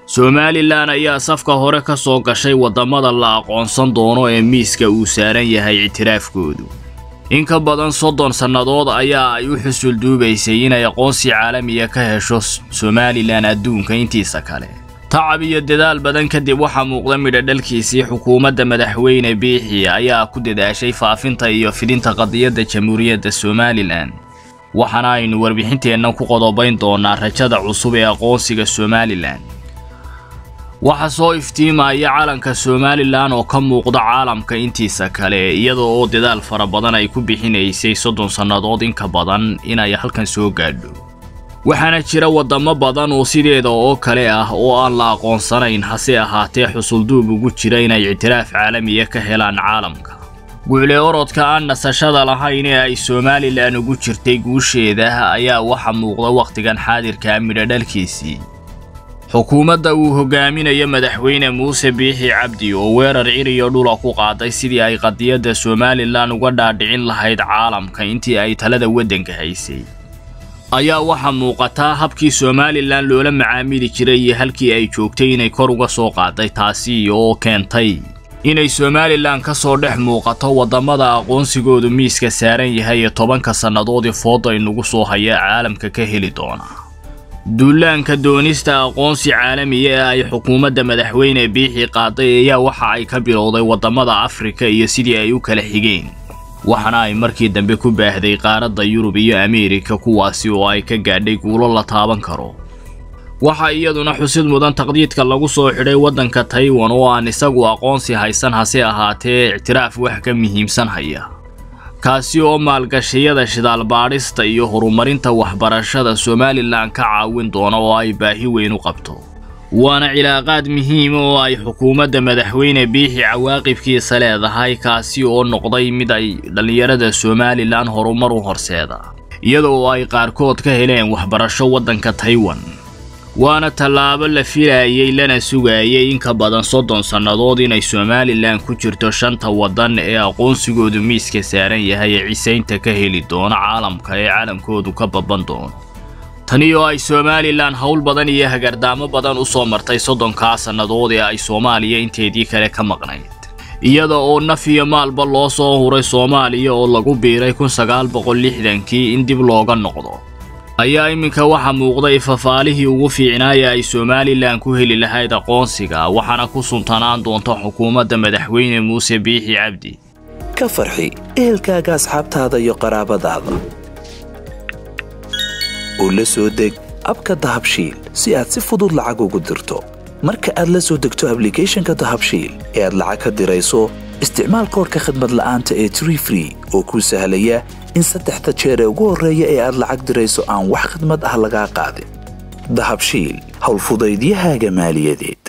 somalilan ayaa safka hore ka soo gashay waddamada la aqoonsan doono ee miiska uu saaran yahay ictiraafkoodu in ka badan soddon sannadood ayaa ay u xusul duubaysay inay aqoonsi caalamiya ka hesho somalilan adduunka intiisa kale tacab iyo dadaal badan kadib waxaa muuqda midhodhalkiisii xukuumadda madaxweyne biixi ayaa ku dadaashay faafinta iyo fidinta qadiyadda jamhuuriyadda somalilan waxaana aynu warbixinteennan ku qodobayn doonaa rajada cusub ee aqoonsiga somalilan waxaa soo iftiimaya calanka somalilan oo ka muuqda caalamka intiisa kale iyada oo dadaal fara badan ay ku bixinaysay soddon sannadood inka badan inay halkan soo gaadho waxaana jira waddamo badan oo sideeda oo kale ah oo aan la aqoonsanayn hase ahaatee xusulduub ugu jira inay ictiraaf caalamiya ka helaan caalamka guucle orodka aan nasashada lahayn ee ay somalilan ugu jirtay guusheeda ayaa waxa muuqda wakhtigan xaadirka midhodhalkiisii xukuumadda uu hogaaminayo madaxweyne muuse biixi cabdi oo weerar ciriyo dhula ku qaaday sidii ay qadiyadda somalilan uga dhaadhicin lahayd caalamka intii ay talada waddanka haysay ayaa waxaa muuqataa habkii somalilan loola macaamili jiray iyo halkii ay joogtay inay kor uga soo qaaday taasi oo keentay inay somalilan ka soo dhex muuqato waddamada aqoonsigoodu miiska saaran yahay ee tobanka sannadoodii fooda inugu soo haya caalamka ka heli doona duulaanka doonista aqoonsi caalamiya ee ay xukuumadda madaxweyne biixi qaaday ayaa waxa ay ka bilowday waddamada afrika iyo sidii ay u kala xigeen waxaana ay markii dambe ku baahday qaaradda yurub iyo ameerika kuwaasi oo ay ka gaadhay guulo la taaban karo waxaa iyaduna xusid mudan taqdiidka lagu soo xidhay waddanka taiwan oo aan isagu aqoonsi haysan hase ahaatee ictiraaf wax ka muhiimsan haya kaasi oo maalgashiyada shidaal baadhista iyo horumarinta waxbarashada somalilan ka caawin doona oo ay baahi weyn u qabto waana cilaaqaad muhiima oo ay xukuumadda madaxweyne biixi cawaaqibkiisa leedahay kaasi oo noqday mid ay dhallinyarada somalilan horumar u horseeda iyada oo ay qaarkood ka heleen waxbarasho waddanka taiwan waana tallaabo la filayay lana sugayay in ka badan soddon sannadood inay somalilan ku jirto shanta waddan ee aqoonsigoodu miiska saaran yahay ee cisaynta ka heli doono caalamka ee caalamkoodu ka babban doono tani oo ay somalilan howl badan iyo hagardaamo badan u soo martay soddonkaa sannadood ee ay soomaaliya inteedii kale ka maqnayd iyada oo naf iyo maalba loo soo huray soomaaliya oo lagu biiray kun sagaal boqol lixdankii in dib looga noqdo ayaa iminka waxaa muuqday fafaalihii ugu fiicnaaya ay somalilan ku heli lahayd aqoonsiga waxaana ku suntanaan doonta xukuumadda madaxweyne muuse biixi cabdi ka farxi ehelkaaga asxaabtaada iyo qaraabadaada oo la soo deg abka dahabshiil si aad si fudud lacag ugu dirto marka aad la soo degto ablicathonka dahabshiil ee aad lacag ka dirayso isticmaal koorka khadmad la'aanta ee tree free oo kuu sahlaya in saddexda jeer ee ugu horreeya ee aad lacag dirayso aan wax khidmad ah lagaa qaadin dahabshiil howlfudaydiyahaaga maaliyadeed